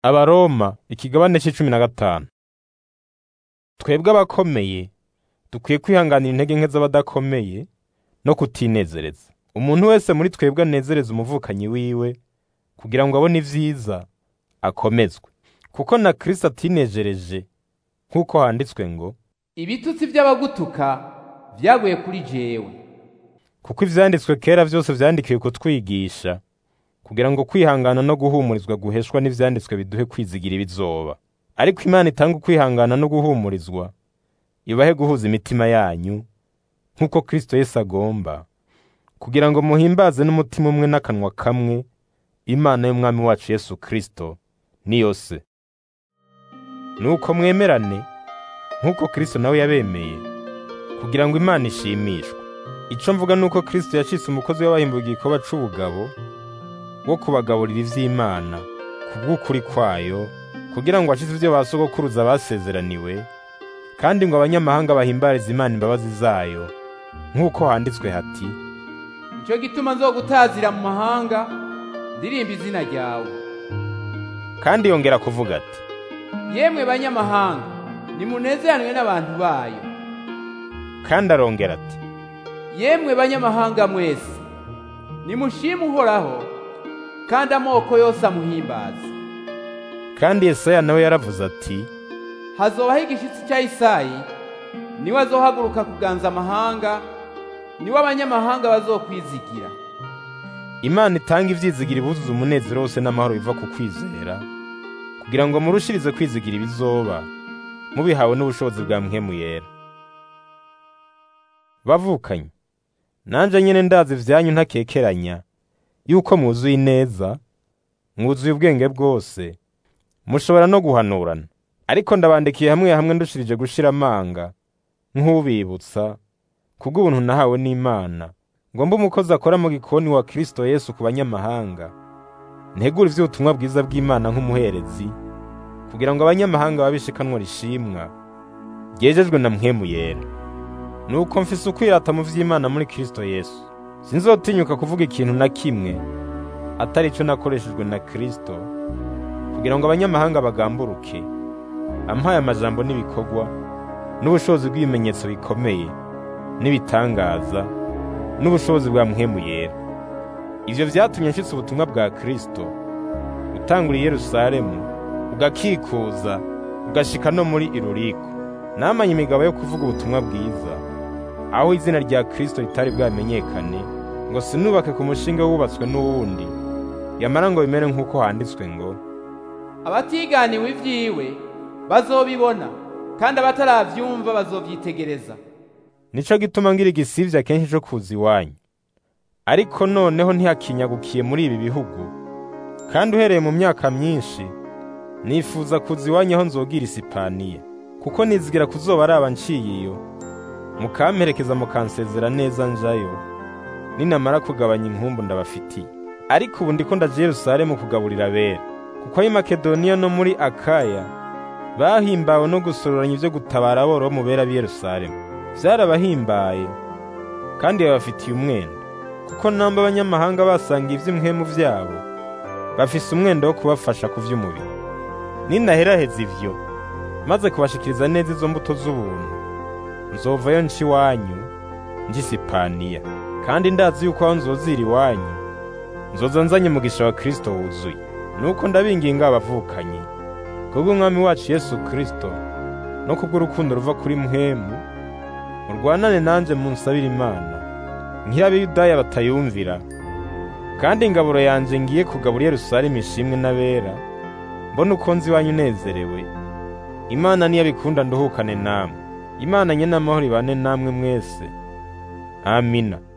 Abaroma ikigabane c'icumi na gatanu. Twebwe abakomeye dukwiye kwihanganira intege nke z'abadakomeye no kutinezereza. Umuntu wese muri twebwe anezereza umuvukanyi wiwe kugira ngo abone ivyiza akomezwe. Kuko na Kristo atinejereje nk'uko handitswe ngo, ibitutsi by'abagutuka vyaguye kuri jewe kuko ivyanditswe kera vyose vyandikiwe kutwigisha kugira ngo kwihangana no guhumurizwa guheshwa n'ivyanditswe biduhe kwizigira ibizoba. Ariko Imana itanga ukwihangana no guhumurizwa ibahe guhuza imitima yanyu nk'uko Kristo Yesu agomba, kugira ngo muhimbaze n'umutima umwe n'akanwa kamwe Imana y'Umwami wacu Yesu Kristo niyo Se. Nuko mwemerane nk'uko Kristo nawe yabemeye, kugira ngo Imana ishimishwe. Ico mvuga nuko Kristo yacitse umukozi w'abahimbuye igikorwa c'ubugabo wo kubagaburira ivy'Imana kubw'ukuri kwayo, kugira ngo ashize ivyo ba sogokuruza basezeraniwe, kandi ngo abanyamahanga bahimbarize Imana imbabazi zayo, nk'uko handitswe hati, nico gituma nzogutazira mu mahanga ndirimba izina ryawe kandi yongera kuvuga ati, yemwe banyamahanga nimunezeranwe n'abantu bayo kandi arongera ati, yemwe banyamahanga mwese nimushime uhoraho kandi amoko yose amuhimbaze kandi Yesaya nawe yaravuze ati, hazobaho igishitsi cya Isayi niwe azohaguruka kuganza amahanga niwe abanyamahanga bazokwizigira Imana itanga ivyizigira ibuzuza umunezero wose n'amahoro biva ku kwizera, kugira ngo murushirize kwizigira ibizoba, mubihawe n'ubushobozi bwa mpwemu yera. Bavukanye, nanje nyene ndazi ivyanyu ntakekeranya, yuko mwuzuye ineza, mwuzuye ubwenge bwose, mushobora no guhanurana. Ariko ndabandikiye hamwe hamwe ndushirije gushira amanga, nk'ubibutsa, kubw'ubuntu nahawe n'Imana, ngo mbe umukozi akora mu gikoni wa Kristo Yesu ku banyamahanga, ntegura ivy'ubutumwa bwiza bw'Imana nk'umuherezi, kugira ngo abanyamahanga babishe ikanwa rishimwa, ryejejwe na mpwemu yera. Nuko mfise ukwirata mu vy'Imana muri Kristo Yesu. Sinzotinyuka kuvuga ikintu na kimwe atari ico nakoreshejwe na Kristo, kugira ngo abanyamahanga bagamburuke, ampaye amajambo n'ibikorwa, n'ubushobozi bw'ibimenyetso bikomeye, n'ibitangaza, n'ubushobozi bwa mpwemu yera. Ivyo vyatumye nshitsa ubutumwa bwa Kristo, utangura i Yerusalemu, ugakikuza, ugashika no muri Iluriko. Namanye imigabo yo kuvuga ubutumwa bwiza, aho izina rya Kristo ritari bwamenyekane, ngo sinubake ku mushinga wubatswe n'uwundi, yamara ngo bimere nk'uko handitswe ngo, abatiganiwe ivyiwe bazobibona kandi abataravyumva bazovyitegereza nico gituma ngira igisivya kenshi co kuza iwanyu. Ariko noneho ntihakinyagukiye muri ibi bihugu, kandi uhereye mu myaka myinshi, nifuza kuza iwanyu aho nzogira Isipaniya, kuko nizigira kuzoba araba nciye iyo, mukamperekeza mukansezera neza njayo, ninamara kugabanya inkumbu ndabafitiye. Ariko ubu ndiko ndaja i Yerusalemu kugaburira abera, kuko ab'i Makedoniya no muri Akaya bahimbawe no gusororanya ivyo gutabara aboro bo mu bera b'i Yerusalemu. Vyarabahimbaye kandi babafitiye umwenda, kuko namba abanyamahanga basanga ivy'imwemu vyabo, bafise umwenda wo kubafasha ku vy'umubiri. Ninaheraheza ivyo, maze kubashikiriza neza izo mbuto z'ubuntu, nzovayo nca iwanyu, nja i Sipaniya. Kandi ndazi yuko aho nzozira iwanyu, nzoza nzanye umugisha wa Kristo wuzuye. Nuko ndabinginga abavukanyi, kubw'Umwami wacu Yesu Kristo, no kubw'urukundo ruva kuri mpwemu, murwanane nanje munsabire Imana, nk'iro Abayudaya batayumvira, kandi ingaburo yanje ngiye kugabura i Yerusalemu ishimwe n'abera, mbona uko nzi iwanyu unezerewe. Imana niyo abikunda nduhukane namwe. Imana nyene amahoro ibane namwe mwese. Amina.